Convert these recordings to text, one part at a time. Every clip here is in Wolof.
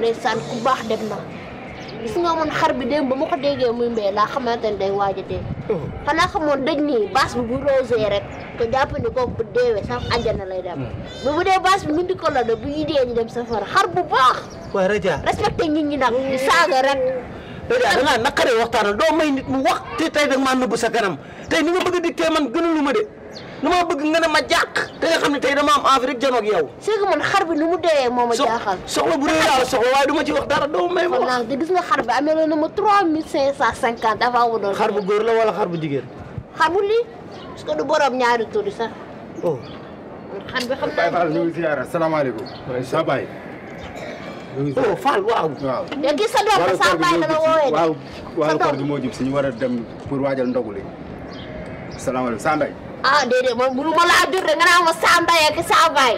ndeysaan ku baax dem na gis nga man xar bi démb ba ma ko déggee muy mbéy laa xamante ne day waaj a dee xanaa xamoon dëj nii baas bi bu rosé rek ko jàpp ni kooku bu deewee sax àjjana lay dem bu bu dee baas bi mindi ko la de bu ñu dee ñu dem safara xar bu baax waaye Raja respecté nit ñi nag di saaga rek Raja da ngaa naqaree waxtaanal doo may nit mu wax te tey da nga maa nëbb sa kanam tey ni nga bëgg a dikkee man gënalu ma de dama bëgg nga ne ma jàq te nga xam ne tey dama am envie rek janoog yow c'est que man xar bi nu mu deewee moo ma so jaaxal soxla bu rëy laa la soxla waaye du ma ci wax dara doo may ma kon wax nag te gis nga xar bi amee na ma trois mille cinq cent cinquante avant mu doon xar bu góor la wala xar bu jigéen xar bu lii parce que du borom ñaari tur yi sax oh xar bi xam Baye Fall ñu naa ngi ziyaara salaamaaleykum. sa baay. ñu ngi oh Fall waaw waaw. yow kii sa doom ba sa baay la la woowee de waaw waaw doom. koor gi moo jub si ñu war a dem pour waajal ndogu li. salaamaaleykum Sa Ndeye. ah déedéet man mënu ma laa jur de nga naan ma saa mbay ak saa baay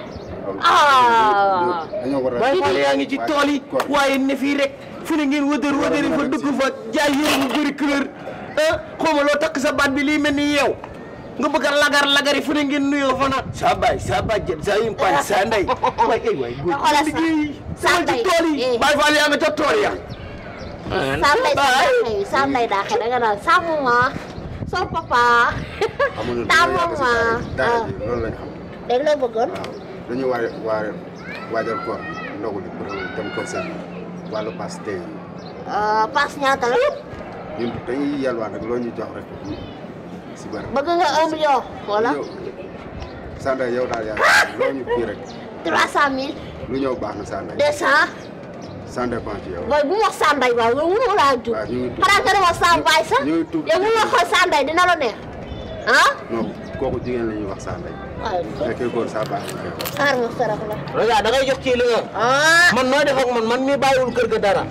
ah dañoo war a. Baye Fall yaa ngi ci tool yi waaye ne fii rek fu ne ngeen wëdër wëdëri fa dugg fa jaay yére bu bëri couleur ah xaw ma loo takk sa baat bi lii mel ni yeew nga bëgg a lagar lagari fu ne ngeen nuyoo fa naan sa baay sa bàjjen sa yimpañ sa ndey waay ay waay góor xoolal sa- liggéey sa demal ci ndey, tool yi eh. Baye Fall yaa nga ca tool ya saa mbay sa daaxee yi saa mbay daaxee da nga naan saa maman soo papa amuñu taa lu yàgg si maman daara ah ji loolu lañ xam. dégg la bëggoon waaw dañuy war waa waajal koor ndogu li pour dem kër seen wàllu pass tey ah paas ñaata la ñun dañuy yalwaan rek loo ñu jox rek si bari. bëgg nga un million wala yow Sa Ndeye yow daal yaa loo ñu kii rek trois cent mille lu ñëw baax na Sa Ndeye. deux cent sans dépend ci yow. mooy bu ma wax saa mbay waaye loolu mënuma laa jur waaw ñu ngi tuub xanaa nga ne ma saa baay sax ñu ngi tuub yow bu ma xool saa mbay dina la neex ah non kooku jigéen la ñuy wax Sa Ndeye. waaye fekkee góor saa baax na koy wax. xaar ma sarax la Raja da ngay jox ci li nga ah man nooy def ak man man mi bàyyiwul kër ga dara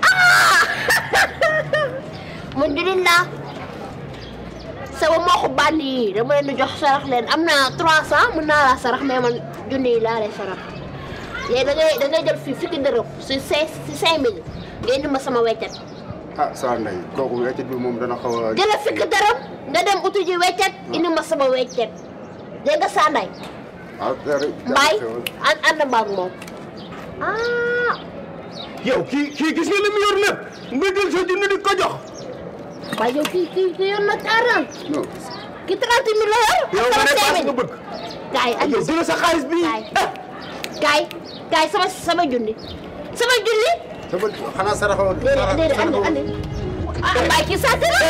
man jullit laa sama mbokku bandi yi dama leen di jox sarax leen am na 300 mën naa laa sarax mais man junni yi laa lay sarax léegi da ngay da ngay jël fii fukki dërëm si cinq si 5000 nga indi ma sama weccet ah Sa Ndeye kooku weccit bi moom dana xaw a. jëlal fukki dërëm nga dem utu ji weccet indi ma sama weccet dégg nga Sanday waaw dara mbaay ànd ànd mbaag moom ah yow kii kii gis nga li mu yor lépp nga jël sa junni di ko jox waaye yow kii kii kii yor na 40 non kii 30 mille la yor. yow nga ne sama paas 5000. nga bëgg gaay andi yow jël sa xaalis bi gaay gaay gaay sama sama junni sama junni sama xanaa saraxoo. déedéet déedéet andi andi ah waaye kii saa la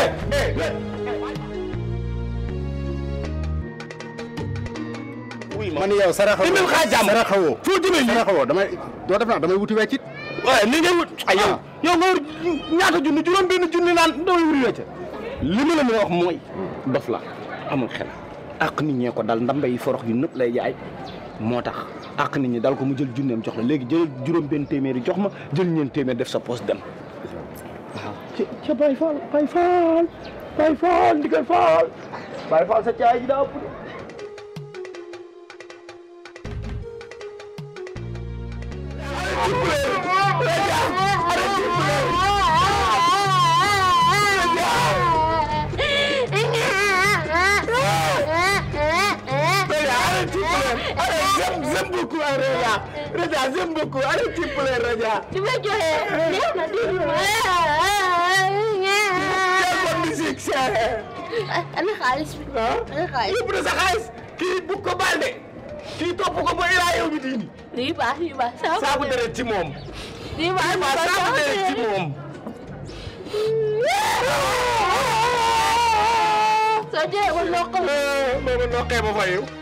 wuy ma man yow saraxoo. Indil xaalis jàmm. saraxoo. foo jëmee nii saraxoo damay doo def naa damay wuti weccit. waaye ni ngay wut ay yow yow nga wut ñaata junni juróom benn junni naan damay wuri wecce li ma la mën a wax mooy dof la amul xel ak nit ñee ko dal ndambe yi forox yu nëpp lay jaay moo tax ak nit ñi dal ko mu jël junneem jox la léegi jël juróom benn téeméeri jox ma jël ñeen téeméer def sa poste dem waaw ca ca Baye Fall Baye Fall Baye Fall ndigal Fall Baye Fall sa caay ji daa ëpp de J'aime beaucoup Raja. Raja, j'aime beaucoup. Allez, s'il vous plaît, Raja. di ma joxe neex na di Quelle bonne musique, c'est. ana xaalis bi ana xaalis yóbbu na sa xaalis kii bu ko baal de kii topp ko ba ilaa yow mi diini lii baax lii baax saabu deret ci moom lii baax ma saabu deret ci moom soo jëlee ba ndox booba noqee ba fayu